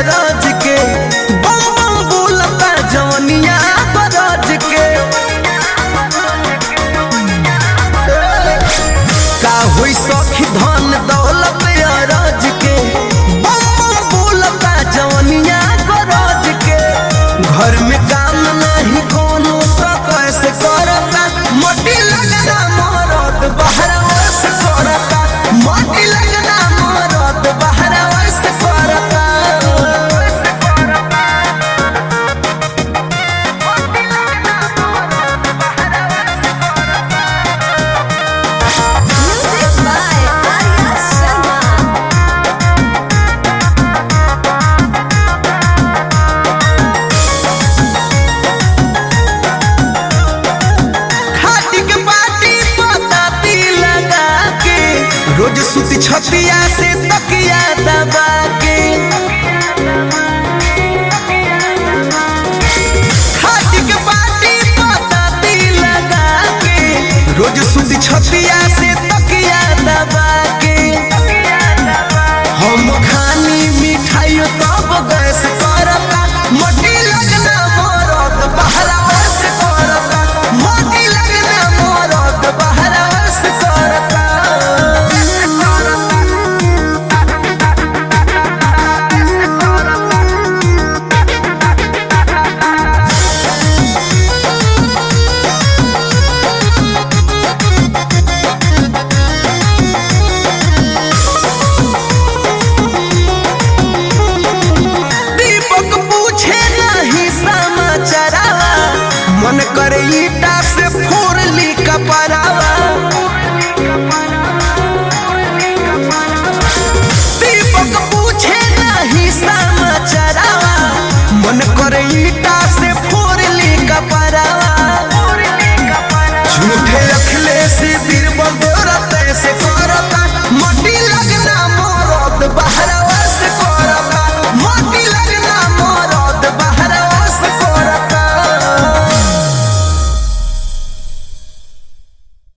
अरज के बम बम बोलता जवनिया बरज के का होई सखी धन दौलत अरज के बम बम बोलता जवनिया बरज के घर में काम नहीं कोनो तो कैसे करता मोटी लगना मरद बाहर से करता मोटी लगना मरद बाहर से करता Music by Arya Sharma. खाटी के पाटी पताती लगा के रोज सुती छतिया से